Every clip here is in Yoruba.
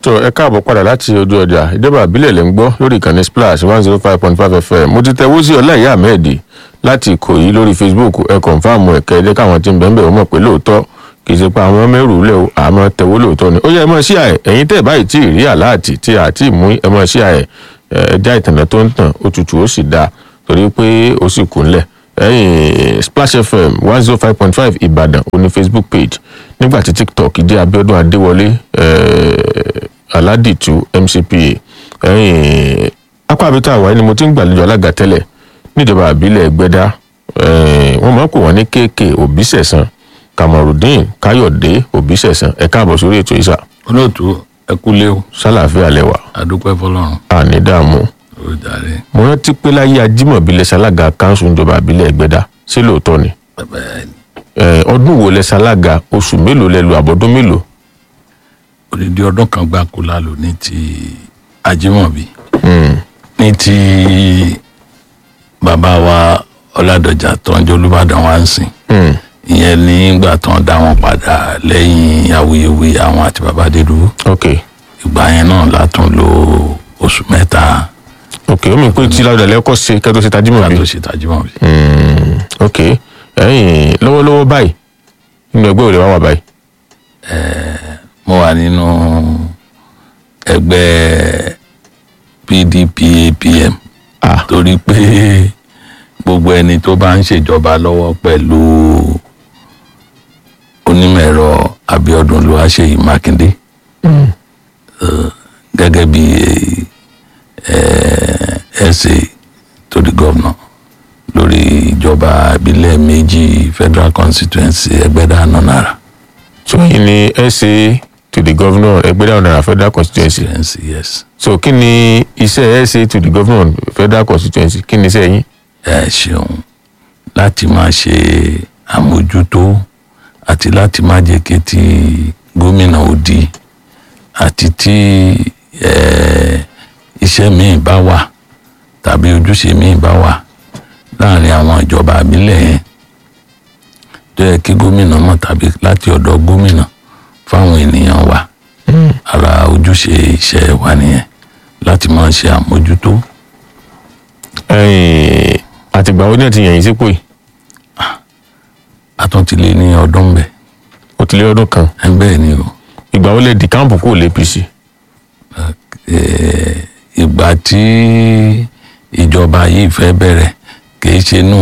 tó ẹ káàbọ̀ padà láti ojú ọjà ìjọba àbílẹ̀ lè ń gbọ́ lórí ìkànnì splash one zero five point five fm mo ti tẹ wósì ọláìyá ahmed láti ìkòyí lórí facebook ẹ kọ̀nfàmù ẹ̀kẹ́ ẹ̀jẹ̀ káwọn tí ń bẹ̀ ń bẹ̀ wọ́n mọ̀ pé lóòótọ́ kì í ṣe pé àwọn mẹ́rù lẹ̀ o àmọ́ tẹ̀wó lóòótọ́ ni ó yẹ ẹ mọ̀ sí àẹ̀ ẹ̀yin tẹ̀ báyìí tí ì rí àláàtì tí a ti mú ẹ mọ̀ sí àẹ̀ ẹja ìtànà tó ń tàn ó tutù ó sì dáa torí pé ó sì kún lẹ̀ ẹ̀yìn splash fm one zero five point five ìbàdàn ó ní facebook page nígbà tí tiktok jẹ́ abiodun adéwọlé aládìtú mcpa ẹ̀yìn apá abita àwáyé ni mo ti ń gbàlejò alága tẹ́lẹ̀ níjọba àbílẹ̀ ẹgbẹ́dá wọ́n máa ń pè wọ́n ní kéèké òbísẹ̀sán kamarudeen káyọ̀dé òbísẹ̀sán ẹ káàbọ̀ sórí ètò ìsà olóòtú ẹ kú léwu sálàáfíà lẹ́wà àdúpẹ́ fọlọ́run àní dààmú ó jàre mo rántí pé láyé ajímọ̀bí lẹ́sàlága kanṣu níjọba àbílẹ̀ ẹgbẹ́dá ṣé lóòótọ́ ni bẹ́ẹ̀ Eh, ọdún wo lẹ́sàlága oṣù mélòó lẹ́lu àbọ̀dún mélòó odidi ọdún kan gbáko la lò ní ti ajímọ̀bí Hmm, ní ti bàbá wa ọládọjà tọ́jú olùbàdàn wa ń sìn hmm, ìyẹn nígbà tó ń dá wọn padà lẹ́yìn awuyewuye àwọn àti bàbá adédúró ok ìgbà yẹn náà látún lo oṣù mẹ́ta ok ó mi pé tí ládùúgbò lẹ́kọ́ ṣe kẹ́tọ́ ṣe ká tajímọ̀bí tó ṣe tajímọ̀bí. Hmm, ok ẹ̀yìn lọ́wọ́lọ́wọ́ báyìí nínú ẹgbẹ́ òde wa wà báyìí mo wà nínú ẹgbẹ́ pdp apm ah torí pé gbogbo ẹni tó bá ń ṣèjọba lọ́wọ́ pẹ̀lú onímọ̀-ẹ̀rọ abiodun olúwaṣeyì mákindé eh, gẹ́gẹ́ bí ẹsẹ̀ tó di gọ́vnà lórí ìjọba ìbílẹ̀ méjì federal constituency ẹgbẹ́dá nọ́nàrà so yìí ni sa to the governor ẹgbẹ́dá ọ̀nà federal constituency constituency yes. so kí ni iṣẹ́ sa to the governor federal constituency kí ni iṣẹ́ yín ẹ ṣeun láti máa ṣe àmójútó àti láti má jẹ́ kí ti gómìnà òdì àti tí eh, iṣẹ́ míì bá wà tàbí ojúṣe míì bá wà láàrin àwọn ìjọba àbílẹ̀ yẹn tó yẹ kí gómìnà mọ̀ tàbí láti ọ̀dọ̀ gómìnà fáwọn ènìyàn wa ara ojúṣe iṣẹ́ wa nìyẹn láti máa ṣe àmójútó ẹ̀yìn àtìgbà wo ni ẹ ti yàn yín sípò yìí àtúntìlé ní ọdún bẹ́ẹ̀. ó ti lé ọdún kan ẹ bẹ́ẹ̀ ni o ìgbà wo lè di káàmpù kúrò lé apc Eh, ìgbà tí ìjọba yìí fẹ́ bẹ̀rẹ̀ kìí ṣe nú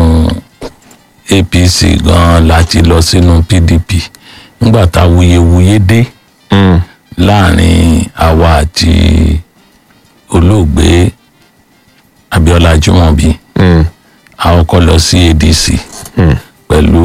apc gan láti lọ sínú pdp nígbà tá wuyewuye dé Hmm, láàrin àwa àti olóògbé abiola jimobi hmm, a kọ́kọ́ lọ sí adc hmm. pẹ̀lú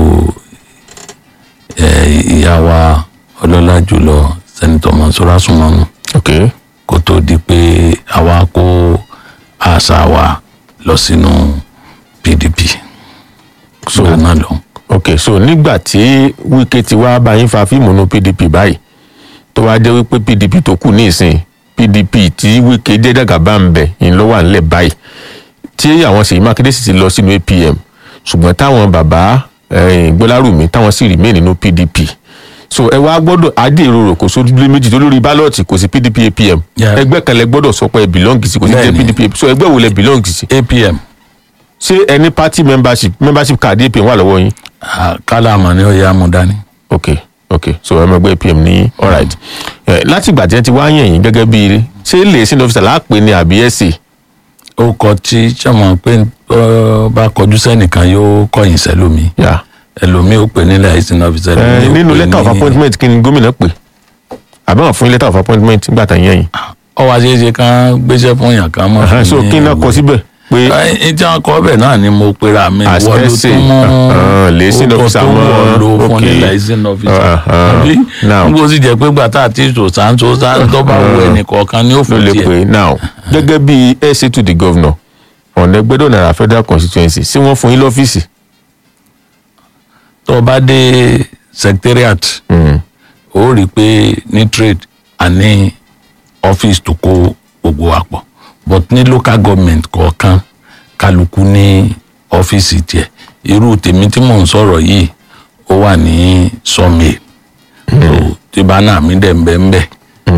eh, ìyá wa ọlọ́lá jùlọ sẹ́nitọ́ mọ̀sọ́rọ́ súnmọ́nù. ok kó tó di pé àwa kó àṣà wa lọ sínú pdp So- so náà lọ ok so nígbà tí wike ti wá bá yín fa fíìmù nu pdp báyìí tó wá jẹ́ wípé pdp tó kù ní ìsìn pdp tí wike jẹ́ dàgàbà ń bẹ̀ yín ló wà nílẹ̀ báyìí tí àwọn Ṣèyí Mákindé sì ti lọ sínú apm ṣùgbọ́n táwọn bàbá eh, Gbọ́lárùmí táwọn sì remain nínú pdp so ẹ wá gbọ́dọ̀ adéèrò kò sódúlé méjì tó lórí bálọ̀tì kò sí pdp apm Yeah. ẹgbẹ́ kan lẹ gbọ́dọ̀ sọ pé ẹ belong sí kò sí jẹ́ Bẹ́ẹ̀ni. pdp so ẹgbẹ́ wo lẹ belong sí apm ṣé ẹni party membership membership card apm wà lọ́wọ́ yín ah, kálá àmọ́ ni ó yá mu dání ok ok so ẹ mọ ẹgbẹ́ apm ní alright ẹ láti ìgbà tí ẹ ti wá yàn yín gẹ́gẹ́ bí ṣé lè sínú ọ́fíìsì láàpẹ ni àbí ẹ̀sì ó kọ tí sọmọ pé ọ bá kọjú sẹ́nìkan yóò kọ̀yìn sẹ́lómi yà ẹlòmí ó pè nílẹ̀ àìsàn ọ́fíìsì ẹ nínú letter of appointment kí ni gómìnà pè àbí wọn fún yín letter of appointment nígbà tá yàn yín ọ wá ṣeé ṣe kán gbéṣẹ́ fún yàn kan mọ́ Ẹhẹ́n, so kí n náà kọ síbẹ̀ pé ẹ tí wọn kọ ọbẹ náà ni mo pera mi As wọ́n ló essay, tún mú uh-huh, liaison orúkọ officer tó mọ́, wọ́n lò fún okay. ní liaison officer Uh-huh. àbí Now. nígbà ó sì jẹ́ pé gbàtà àti ìṣòsàn tó tó bá wù ẹnì kọ̀ọ̀kan ní ló òfin lè tiẹ̀ pè now gẹ́gẹ́ bí ẹ̀sì to the governor ọ̀nà ẹgbẹ́dọ̀ náírà federal constituency sí wọ́n fún yín lọ́fíìsì tó o bá dé secretariat Mm, ó rí i pé ní trade àní office tó kó gbogbo wa pọ̀ but ní local government kọ̀ọ̀kan kálukú ní ọ́fíìsì tiẹ̀ irú tèmi tí mò ń sọ̀rọ̀ yìí ó wà ní sawmill so tí bánà mi dẹ̀ ń bẹ́ ń bẹ́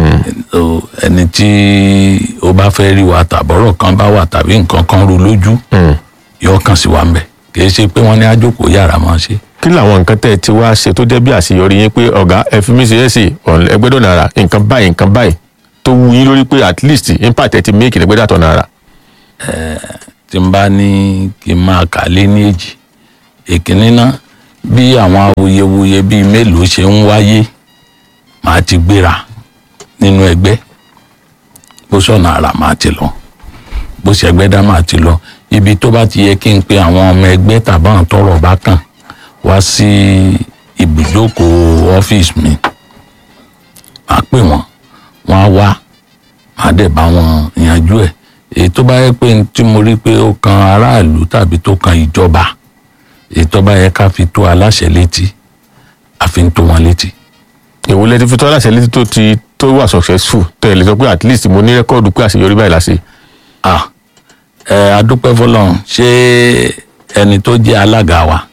So, ẹni tí ó bá fẹ́ rí wa tàbọ̀rọ̀ kan bá wà tàbí nǹkan kan ru lójú Mm. yóò kàn sí wa ń bẹ̀ kì í ṣe pé wọ́n ní àjòkó yàrá máa ṣe. kí làwọn nǹkan tẹ́ ẹ ti wá ṣe tó jẹ́ bí àṣeyọrí yín pé ọ̀gá ẹ fi mí ṣe é sí ẹgbẹ́dọ̀ náírà nǹkan báyìí nǹkan báyìí tó wú yín lórí pé at least impact ẹ ti make ẹgbẹ́dọ̀ àtọ̀ náírà. tí n bá ní kí n máa kà lé ní èjì èkínní náà bí àwọn awuyewuye bíi mélòó ṣe ń wáyé màá ti gbéra nínú ẹgbẹ́ bó sọ̀nà àrà màá ti lọ bó ṣẹgbẹ́ dá màá ti lọ ibi tó bá ti yẹ kí n pe àwọn ọmọ ẹgbẹ́ tàbáwọn tọ́rọ̀ bá kàn wá sí ibùdókòó ọ́fíìsì mi màá pè wọ́n wọ́n á wá màá dẹ̀ bá wọn yanjú ẹ̀ èyí tó bá yẹ pé n tí mo rí pé ó kan aráàlú tàbí tó kan ìjọba èyí tó bá yẹ ká fi tó aláṣẹ létí àfi ń tó wọn létí. èwo lẹ ti fi tọ́ aláṣẹ létí tó ti tó wà successful tẹ́ ẹ lè sọ pé at least mo ní rẹ́kọ́ọ̀dù pé àṣeyọrí báyìí láṣẹ. ah ẹ adúpẹ́ fọlọ́run ṣé ẹni tó jẹ́ alága wa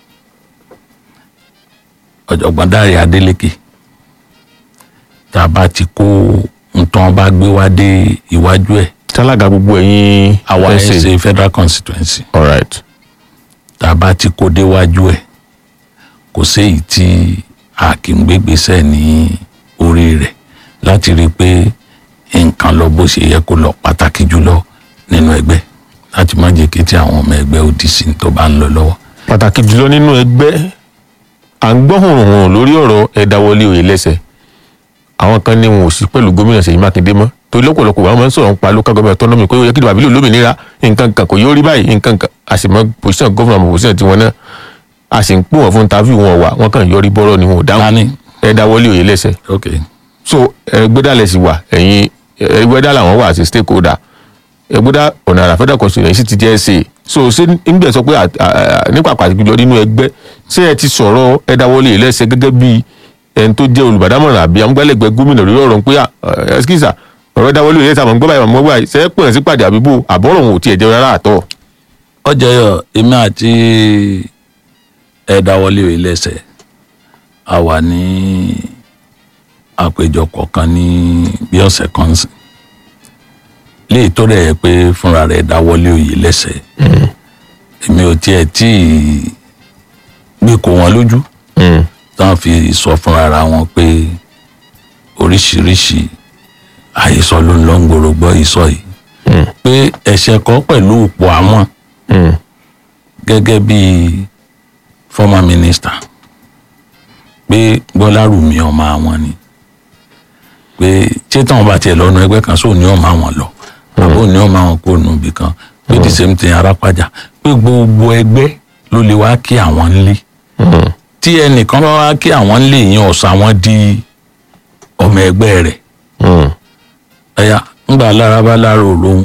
ọ̀jọ̀gbọ́n Dáre Adélékè tá a bá ti kó nǹkan bá gbé wá dé iwájú ẹ̀ tálága gbogbo ẹ̀yin àwa ẹ̀ ẹ̀sìn. ṣe federal constituency all right. tá a bá ti kó déwájú ẹ̀ kò séyìí tí a kì í gbégbèsè ní orí rẹ̀ láti rí i pé nǹkan lọ bó ṣe yẹ kó lọ pàtàkì jùlọ nínú ẹgbẹ́ láti má jẹ́ kí tí àwọn ọmọ ẹgbẹ́ ó di sí ní tó bá ń lọ lọ́wọ́. pàtàkì jùlọ nínú ẹgbẹ́ à ń gbọ́ hùrùhùrù lórí ọ̀rọ̀ ẹ̀dáwọlé òye lẹ́sẹ̀ àwọn kan ní wọn ò sí pẹ̀lú gómìnà Ṣèyí Mákindé mọ́ torí lọ́pọ̀lọpọ̀ àwọn máa ń sọ̀rọ̀ nípa local government autonomy pé ó yẹ kí ìdìbò àbílẹ̀ olómìnira nǹkan kan kò yóò rí báyìí nǹkan kan a sì mọ position gómìnà àmọ́ position tiwọn náà a sì ń pè wọ́n fún interview wọn wà wọ́n kàn yọrí bọ́rọ̀ ni wọn ò dáhùn Tani? ẹ̀dáwọlé òye lẹ́sẹ̀ ok so ẹgbẹ́dàlẹ̀ sì wà ẹ̀yin ẹgbẹ́dà làwọn wà sí stakeholder ẹgbẹ́dà ọ̀nà àrà federal constituency ti jẹ́ ṣe so ṣé nígbà sọ pé à- à- à- nípa pàtàkì jùlọ nínú ẹgbẹ́ ṣé ẹ ti sọ̀rọ̀ ẹ̀dáwọlé ẹlẹ́sẹ̀ gẹ́gẹ́ bí ẹni tó jẹ́ olùbádámọ̀ràn àbí amúgbálẹ́gbẹ̀ẹ́ gómìnà lórí ọ̀rọ̀ pé ẹskísà ọ̀rọ̀ ẹ̀dáwọlé ẹlẹ́sẹ̀ àmọ́ gbọ́bàá àmọ́ gbọ́bàá ṣe é pè sí pàdé àbíbò àbọ̀rọ̀ òun ò tiẹ̀ jẹ́ rárá àtọ̀ ọjọ́ yọ èmi àti ẹ̀dáwọlé ìlẹ́sẹ̀ a wà ní àpéjọpọ̀ kan ní bí ọ̀sẹ̀ kan sí léyìí tó rẹ̀ yẹ pé fúnra rẹ̀ dáwọ́lé òye lẹ́sẹ̀ èmi ò tiẹ̀ tí ì gbé kó wọn lójú táwọn fi sọ fúnra ara wọn pé oríṣiríṣi àhesọ ló ń lọ ń gbòòrò gbọ́ ìsọ yìí pé ẹ̀ṣẹ̀ kan pẹ̀lú òpó àwọn gẹ́gẹ́ bí former minister pé gbọ́lárùmí ọmọ àwọn ni pé ṣé táwọn bá tiẹ̀ lọ́nu ẹgbẹ́ kan sóò ní ọmọ àwọn lọ àbó ní ọmọ àwọn kò nù ibì kan pé the same thing arápájà pé gbogbo ẹgbẹ́ ló lè wá kí àwọn nílé tí ẹnìkan bá wá kí àwọn nílé yẹn ọ̀sán àwọn di ọmọ ẹgbẹ́ rẹ̀ ẹ̀yà ńgbà lára bá lára òróhùn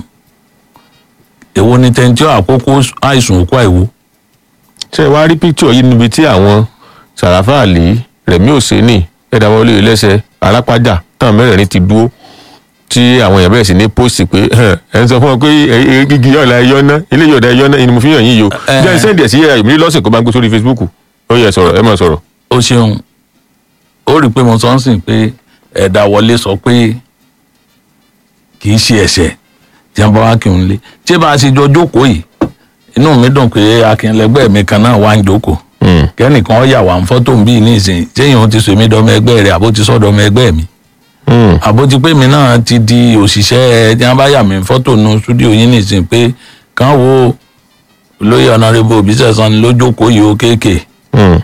èwo ni tẹ́ntí àkókò àìsùn òkú àìwò ṣe wá rí píkítọ̀ yìí níbi tí àwọn sàràfà àlì rẹ̀mí òsínì ẹ̀dáwọlé ẹlẹ́sẹ̀ alápájà táwọn mẹ́rẹ̀ẹ̀rin ti dúró tí àwọn èèyàn bẹ̀rẹ̀ sí ní pósì pé ẹ̀ ń sọ fún wọn pé igi ọ̀la ẹ̀yọ́ ná ilé yọ̀ọ̀dà ẹ̀yọ́ ná ni mo fi hàn yín yìí o Eh. jẹ́ sẹ́ndì ẹ̀ sí ẹ̀yà ìmírí lọ́sìn kó bá ń gbé sórí Facebook ó yẹ sọ̀rọ̀ ẹ máa sọ̀rọ̀. ó ṣeun ó rí i pé mo sọ ń sìn pé ẹ̀dá wọlé sọ pé kì í ṣe ẹ̀ṣẹ̀ tí wọ́n bá wá kí n lé tí bá a ṣe jọ jókòó yìí inú mi dùn pé akínlẹ́gbẹ́ mi kan náà wá ń jókòó Mm. kẹ́nìkan ó yà wá ń fọ́tò ń bí ní ìsìn téèyàn ó ti sọ èmi dọ́mọ ẹgbẹ́ rẹ̀ àbó ti sọ́dọ̀ ọmọ ẹgbẹ́ mi Mm. àbó ti pé mi náà ti di òṣìṣẹ́ tí wọ́n bá yà mí fọ́tò nu stúdíò yín ní ìsìn pé kàn wo olóyè ọ̀nàrẹ́bù òbísẹ̀sán ni ló jókòó yìí ó kéèké Mm.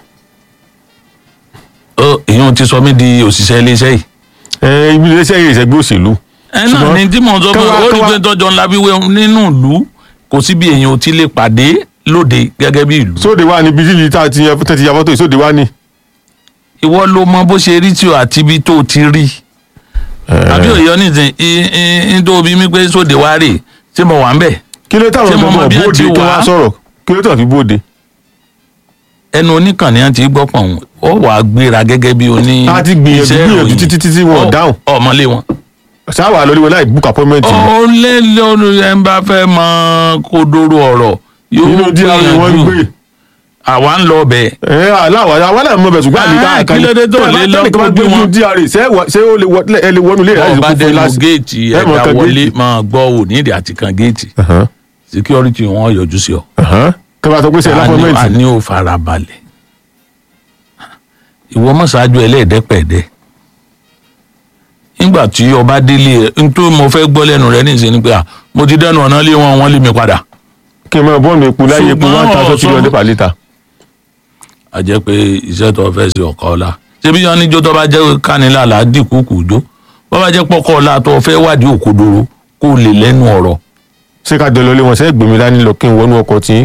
ó èyàn ti sọ mí di òṣìṣẹ́ iléeṣẹ́ yìí ẹ ibi iléeṣẹ́ yìí ìṣẹ́gbẹ́ òṣèlú. ẹ náà Ṣùgbọ́n ni tí mò ń sọ pé káwá- ó rí káwá- pé tọjọ ńlá bí wé nínú ìlú kò sí bí èèyàn ò ti lè pàdé lóde gẹ́gẹ́ bí ìlú. sóde wá níbi tí tá a ti yan tẹ́ ti ya fọ́tò yìí sóde wá ní. ìwọ ló mọ bó ṣe rí tí o àti ibi tó o ti rí. àbí òye oníṣẹ́ nítorí mi pé sóde wá rè ṣé mo wà ń bẹ̀. kí ló táwọn Ṣé mo mọ ọmọ bí ẹ bóde ti kí wà? wọ́n sọ̀rọ̀ kí ló tàn fi bóde. ẹnu oníkànnì àti gbọ́pọ̀ wọn ó wàá gbéra gẹ́gẹ́ bí oní. A ti gbìyànjú, iṣẹ́ gbìyànjú ìròyìn. títí títí wọn ò Ọ- dáhùn. ọmọlé wọn. sáwà lórí wọn láì book appointment ni. ó lé lórí ẹ ń bá fẹ́ mọ kódóró ọ̀rọ̀ yóò inú díẹ̀ ni wọ́n ń gbé. àwa ń lọ bẹ̀ ẹ aláwọ àwọn náà mọ bẹ ṣùgbọ́n àmì Ah, káàkiri kí ló dé tó lè lọ tẹ́lẹ̀ kan bá gbé gbé wọn? wọn dra ṣé wà- ṣé ó lè wọ ẹ lè wọnú ilé rẹ bọ́ọ̀ bá láti fún dẹnu láti. géètì ẹ mọ̀ ẹ̀dá kan wọlé géètì. máa gbọ́ ò nídìí àti kan géètì Ẹ̀hán, security wọn yọjú sí ọ. ẹ̀hán. kí wọ́n sọ pé ṣe a ní- a láfọ́mẹ́ǹtì ní ò farabalẹ̀ ìwọ mọ̀ṣáájú ẹlẹ́ẹ̀dẹ́pẹ̀ẹ́dẹ́ nígbà tí ọba délé ẹ n tó mo fẹ́ gbọ́ lẹ́nu rẹ níṣẹ́ ni pé à mo ti dẹnu ọ̀nà lé wọn wọ́n lé mi padà kí n máa bọ́ọ̀nù epo láyé epo Ṣùgbọ́n one thousand three hundred ọ̀sán- per litre. a jẹ́ pé iṣẹ́ tó fẹ́ ṣe ọ̀kọ́ ọ̀la ṣebí yan níjó tó bá jẹ́ kánilá là á dìkú kù jó bó bá jẹ́ pọ́kọ́ ọ̀la tó fẹ́ wádìí òkodoro kó lè lẹ́nu ọ̀rọ̀ ṣé ká jọ lọ lé wọn ṣe é gbèmí dání lọ kí n wọnú ọkọ̀ tí yín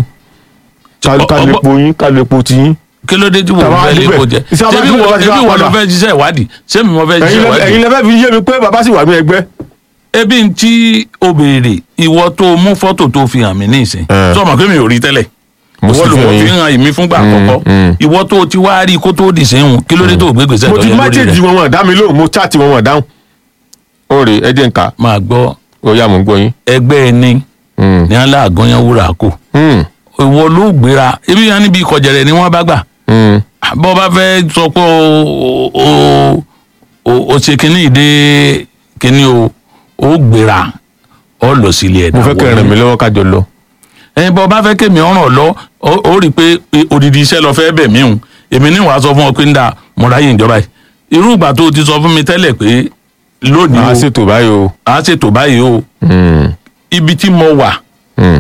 ká Ọ- ká lè ọgbọ́n- po yín ká lè po tí yín. kí ló dé tí wọ́n Tàbá fẹ́ lé débẹ̀. kó jẹ Iṣẹ́ ṣebí abájú wọ́n bá ti ṣebí wá wọ́n lọ padà. fẹ́ ṣiṣẹ́ ìwádìí ṣebí mo fẹ́ ẹ̀yin ṣiṣẹ́ lẹ ìwádìí ẹ̀yin lẹ fẹ́ fi yé mi pé bàbá sì wà ní ẹgbẹ́. ebi ń tí o béèrè ìwọ tó mú fọ́tò tó fi hàn mí ní ìsìn Eh. sọmọ pé mi ò rí tẹ́lẹ̀ Mo ìwọ sì ló fi wọ́n hàn fi yín. hàn èmi fúngbà àkọ́kọ́ mm. ìwọ tó ti wá rí kó tó dì sẹ́hùn kí ló dé tó gbé gbèsè mo tó ti yẹ lórí májèjì rẹ̀ wọn wọn dá mi lóhùn mo chaati wọn wọn dáhùn. ó rè é jẹ́ nǹka máa gbọ́ ó yá mo ń gbọ́ yín. ẹgbẹ́ ẹni Mm. ní aláàgọ́yán wúrà kù Mm. ìwọ ló gbéra ebi yẹn níbi ìkọ̀jẹ̀rẹ̀ ni wọ́n bá gbà Mm. bọ́ bá fẹ́ sọ pé o o o o ṣe kínní ìdè kínní o ó gbéra ọ lọ sílé ẹ̀dá mo fẹ́ kẹ́ ẹ ràn mí lọ́wọ́ ká jọ lọ. ẹyin bọ́ bá fẹ́ kémi ọ̀ràn lọ ó ó rí i pé pé odidi iṣẹ́ lọ fẹ́ bẹ̀ mí hùn èmi ní wàá sọ fún ọ pé ń da mo ráyè ìjọba yìí irú ìgbà tó o ti sọ fún mi tẹ́lẹ̀ pé lónìí màá o ṣètò báyìí o. à á ṣètò báyìí o Mm. ibi tí mo wà Mm.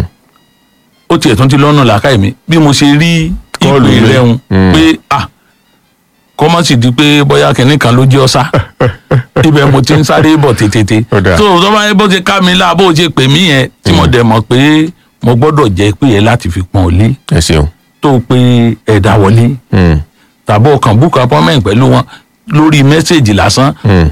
ó tiẹ̀ tún ti lọ́nà làákàyè mi bí mo ṣe rí Kọ́ọ̀lù ìpè mi. rẹ̀ hùn Mm. pé ah kọ́mọ́ sì di pé bóyá kìnní kan ló jẹ́ ọ́sá ibẹ̀ mo ti ń sáré bọ̀ tètè Ó dáa. tó tó bá yẹ bó ṣe ká mi lá bó ṣe pè mí yẹn tí mo dẹ̀ mọ̀ pé mo gbọ́dọ̀ jẹ́ pé yẹn láti fi pọ́n ọ lé ẹ ṣeun. tó pe ẹ̀dá wọlé Mm. tàbí ọkàn book appointment pẹ̀lú wọn lórí mẹ́sẹ̀gì lásán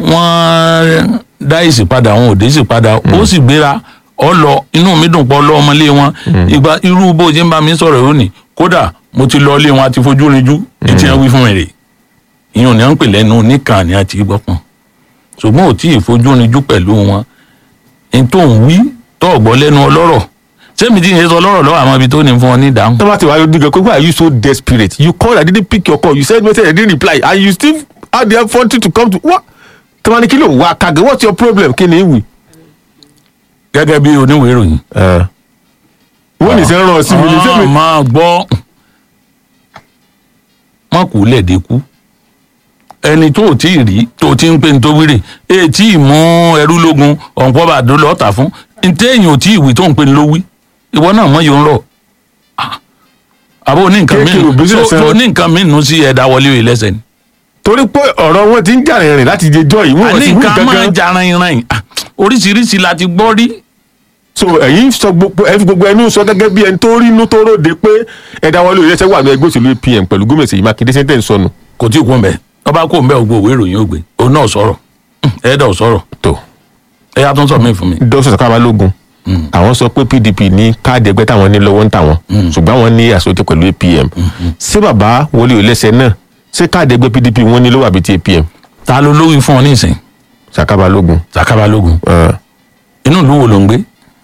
wọ́n dá èsì padà wọn ò dé èsì padà ó sì gbéra ọ lọ inú mi dùn pọ̀ lọ ọmọlé wọn ìgbà irú bó ṣe ń bá mi sọ̀rọ̀ yóò ní kódà mo ti lọ ilé wọn àti fojú rinjú ní tí wọ́n wí fún mi rè ìyọ̀n ni wọ́n ń pè lẹ́nu níkà ni àti gbọ́pọ̀n ṣùgbọ́n ò tí ì fojú rinjú pẹ̀lú wọn n tó ń wí tó ọ̀gbọ́ lẹ́nu ọlọ́rọ̀ sẹ́mi tí ń sọ lọ́rọ̀ lọ́wọ́ àwọn ibi tó ní fún ọ ní ìdáhùn tọ́ba ti wá yóò dìgbà pé why are you so desperate you called I didn't pick your call you send message I didn't reply and you still had the effort to come to what tọ́ba ní kí ló wá kàgé what's your problem kí ni ìwì. gẹ́gẹ́ bí oníwèé ìròyìn wọ́n ní sẹ́ ràn ọ́ sí mi ní Ah, sẹ́mi. máa gbọ́ wọn kò lẹ́ẹ̀dẹ́ kú ẹni tó ò tí ì rí tó o ti ń pè ní tó wíìrì èyí tí ì mú ẹrú lógun ọ̀npọ̀ bàdó lọ́ọ̀tà fún ntẹ́ èyàn ò tí ì wí tó ń pè ní ló wí ìwọ náà mọ̀ yóò ń rọ̀ Ah. àbó ní nǹkan Kéèké ò mìíràn business tó ẹran. ní nǹkan mìíràn sí ẹ̀dá wọlé òye lẹ́sẹ̀ ni. torí pé ọ̀rọ̀ wọn ti ń jà rìnrìn láti jẹjọ́ yìí wọ́n àní sì wí nǹkan máa gangan. ja ran-ìran oríṣiríṣi la ti gbọ́ rí so ẹ̀yin sọ gbogbo ẹ fi gbogbo ẹnu sọ gẹ́gẹ́ bí ẹni tó rí inú tó ròde pé ẹ̀dá wọlé òyìnbó wà ní ẹgbẹ́ òṣèlú APM pẹ̀lú gómìnà Ṣèyí Mákindé sẹ́ńtẹ̀ ń sọnù kò tí ì kú mbẹ ọba kú mbẹ ògbó òwe ìròyìn ògbé òun náà sọ̀rọ̀ ẹ̀ẹ́dà ò sọ̀rọ̀ tó ẹ̀yà tó ń sọ mí fún mi. dókítà Sàkámà lógun àwọn sọ pé PDP ní káàdì ẹgbẹ́ táwọn ní lọ́wọ́ ń tàwọn ṣùgbọ́n àwọn ní àsọtẹ pẹ̀lú APM ṣé bàbá wọlé òlẹ́sẹ̀ náà ṣé káàdì ẹgbẹ́ PDP wọn ní lọ́wọ́ àbí ti APM ta ló lóyún fún ọ ní ìsìn Sàkámà lógun. Sàkábà lógun ẹ̀, inú ìlú wo ló ń gbé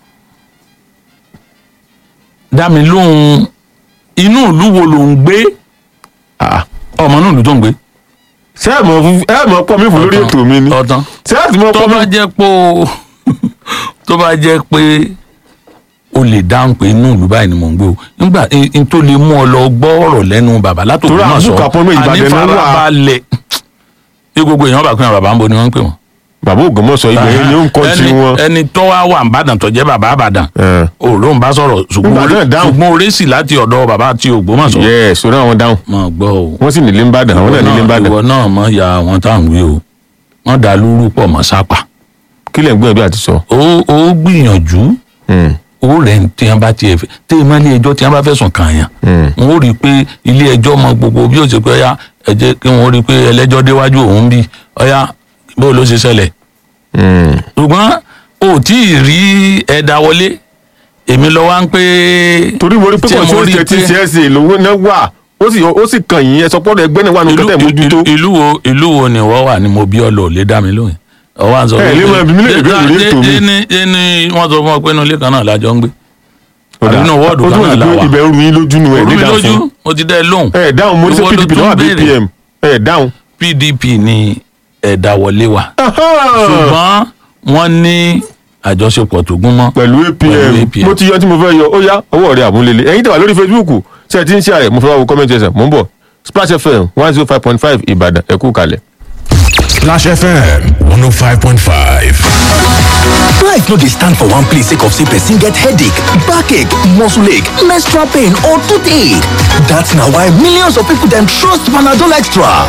dá mi lóhùn inú ìlú wo ló ń gbé ah, ọmọ inú ìlú tó ń gbé. ṣé ẹ mọ̀ fún- ẹ mọ̀ pọ̀ mí fún lórí Ọ̀tán, ètò mi ni ọ̀tán ṣé ẹ sì mọ̀ tó pọ̀ mí bá jẹ́ pé o tó bá jẹ́ pé o lè dáhùn pé inú ìlú báyìí ni mò ń gbé o nígbà n tó lè mú ọ lọ gbọ́ ọ̀rọ̀ lẹ́nu bàbá látòkè Torí náà sọ àbúkà pọ́nmọ́ Ìbàdàn náà wà. ànífarabalẹ̀ ní gbogbo èèyàn bá pín àwọn bàbá ń bo ni wọ́n ń pè wọ́n. bàbá Ògbómọ̀ṣọ́ ibẹ̀ yẹn ni ó ń kọ́ ti Ẹni- wọn. ẹni tó wá wà nìbàdàn tó jẹ́ bàbá àbàdàn ẹ̀, òòrùn ń bá sọ̀rọ̀ ṣùgbọ́n Nígbà náà orí- dáhùn. ṣùgbọ́n orí sì láti ọ̀dọ̀ bàbá àti Ògbómọ̀ṣọ́. yẹ sórí àwọn dáhùn mọ̀ gbọ́ o wọ́n sì nílé ń bàdàn àwọn náà nílé ń bàdàn ìwọ náà mọ̀ ya àwọn tá à ń wí o wọ́n dá lúrú pọ̀ mọ́ sápà. kí lẹ̀ ń gbìyànjú àti sọ. ó ó gbìyànjú Hmm, ó rẹ̀ ń tí wọ́n bá tiẹ̀ fẹ́ tí ìmọ̀ ilé ẹjọ́ tí wọ́n bá fẹ̀sùn kàn yàn hmm. wọ́n ó rí i pé ilé ẹjọ́ mọ gbogbo bí ó ṣe pé ọyá ẹ jẹ́ kí wọ́n rí i pé ẹlẹ́jọ́ déwájú òun bí ọyá bó ló ṣe ṣẹlẹ̀ Hmm. ṣùgbọ́n ò tí ì rí ẹ̀dá wọlé èmi lọ wá ń pé torí mo rí pé tí kò mo sí rí oúnjẹ tí pé- CSA lówó náà wà ó sì ó sì kàn yín ẹ sọ pọ́nrọ́ ẹgbẹ́ náà wà ní ìlú kẹtẹ́ mójútó. ìlú- ìlú wo ìlú wo ni wọ́n wà ní mo bí ọ lọ ò lè dá mi lóhùn ọwọ́ à ń sọ Ẹ, ilé máa bí mi léèrè lórí ètò mi. ẹni ẹni wọ́n sọ fún ọ pé inú ilé kan náà lájọ ń gbé Ó dáa. àbínú wọ́ọ̀dù ó kan túmọ̀ náà sí la pé wà ibẹ̀ ń ru yín lójú nu ẹ̀ orú ní mi dáhùn lójú fún mo ti dẹ́ lóhùn ẹ̀ dáhùn mo ní sẹ́ Ìwọ ló pdp tún lọ́wọ́ àbí béèrè. pm ẹ̀ dáhùn. pdp ni ẹ̀dá wọlé wa ṣùgbọ́n wọ́n ní àjọṣepọ̀ tó gún mọ́ pẹ̀lú apm Pẹ̀lú APM. mo ti yọ tí mo fẹ́ yọ ó yá ọwọ́ rẹ̀ àmúlélẹ̀ ẹ̀yin tẹ̀wá lórí facebook ṣe ti ń ṣe àrẹ̀ mo fẹ́ wá wo comment ẹsẹ̀ mo ń bọ̀ splash fm one zero five point five ìbàdàn ẹ kú kalẹ̀. Splash FM 105.5. Life no dey stand for one place sake of say person get headache, backache, muscle ache, menstrual pain or toothache. That's na why millions of people dem trust Panadol Extra.